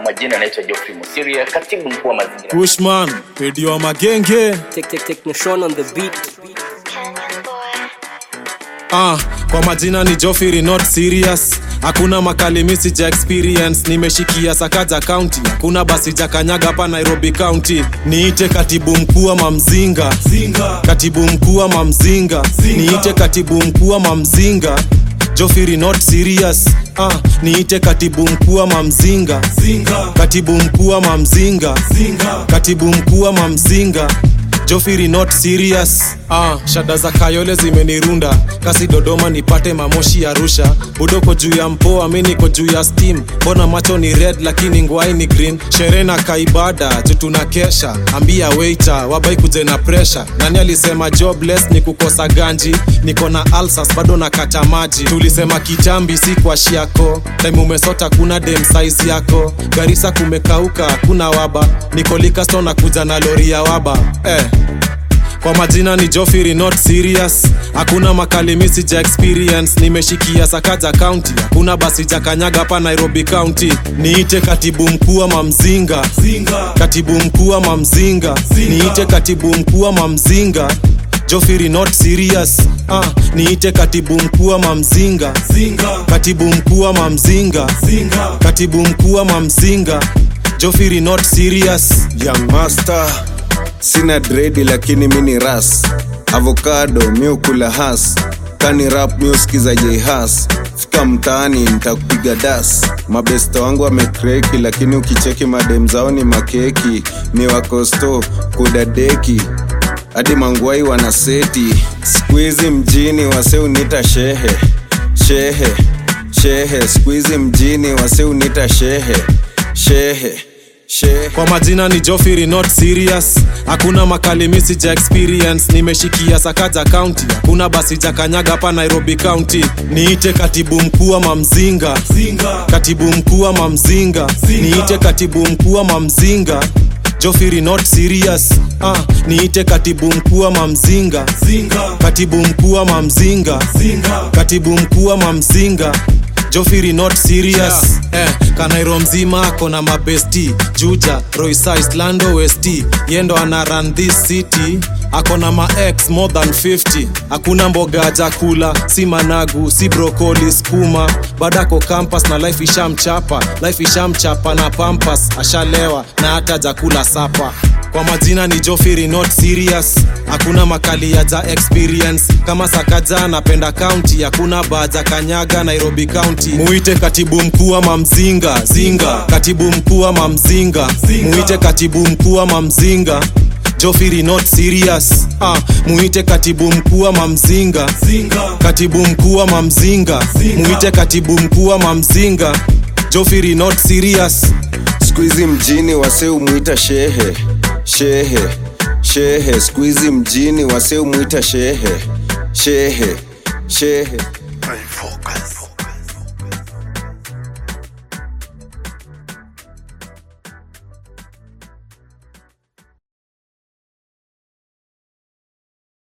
majina anaitwa Geoffrey Musiria, katibu mkuu wa mazingira. Pushman, pedi wa magenge. Take, take, take Nation on the beat. Kenyan boy. Ah, kwa majina ni Joffrey not serious. Hakuna makalimisi ja experience, nimeshikia Sakaja County. Hakuna basi ja kanyaga hapa Nairobi County. Niite katibu mkuu wa Mamzinga. Katibu mkuu wa Mamzinga. Niite katibu mkuu wa Mamzinga. Joffrey not serious. Ah, niite katibu mkuu wa Mamzinga. Katibu mkuu wa Mamzinga. Katibu mkuu wa Mamzinga. Joffrey not serious. Ah, shada za Kayole zimenirunda kasi Dodoma nipate mamoshi Arusha budoko juu ya mpoa mi niko juu ya steam mbona macho ni red lakini ngwai ni green sherehe na kaibada tutuna kesha ambia waiter wabai kuje na pressure nani alisema jobless ni kukosa ganji niko na alsas bado na kata maji tulisema kitambi si kwa shiako time umesota kuna dem size yako garisa kumekauka kuna waba niko likasto na kuja na lori ya waba eh kwa majina ni Joffrey not serious hakuna makalimisi ja experience nimeshikia Sakaja County hakuna basi ja kanyaga hapa Nairobi County niite katibu mkuu wa Mamzinga katibu mkuu wa Mamzinga niite katibu mkuu wa Mamzinga Joffrey not serious ah, niite katibu mkuu wa Mamzinga katibu mkuu wa Mamzinga katibu mkuu wa Mamzinga Joffrey not serious young master sina dredi lakini mini ras avocado miukula has kani rap miuskiza jehas fika mtaani nitakupiga das mabesto wangu wamekreki lakini ukicheki madem zao ni makeki ni wakosto kudadeki hadi mangwai wanaseti skuizi mjini wase unita shehe shehe shehe skuizi mjini wase unita shehe shehe shehe kwa majina ni Joffrey not serious hakuna makalimisi ja experience nimeshikia Sakaja County hakuna basi ja kanyaga hapa Nairobi County niite katibu mkuu wa Mamzinga katibu mkuu wa Mamzinga niite katibu mkuu wa Mamzinga Joffrey not serious ah, niite katibu mkuu wa Mamzinga katibu mkuu wa Mamzinga katibu mkuu wa Mamzinga Joffrey not serious eh, Kanairo mzima kona mabesti Juja, Roysa, Islando, West yendo ana run this city akona ma ex more than 50 hakuna mboga jakula si managu si brokoli skuma badako campus na life ishamchapa life ishamchapa na pampas ashalewa na hata jakula sapa kwa majina ni Joffrey not serious hakuna makali ya ja experience kama Sakaja napenda county hakuna baja kanyaga Nairobi County muite katibu mkuu wa Mamzinga zinga katibu mkuu wa Mamzinga muite katibu mkuu wa Mamzinga Joffrey not serious ah, muite katibu mkuu wa Mamzinga katibu mkuu wa Mamzinga muite katibu mkuu wa Mamzinga Joffrey not serious skuizi mjini wase umwita shehe shehe shehe skuizi mjini wase umwita shehe shehe shehe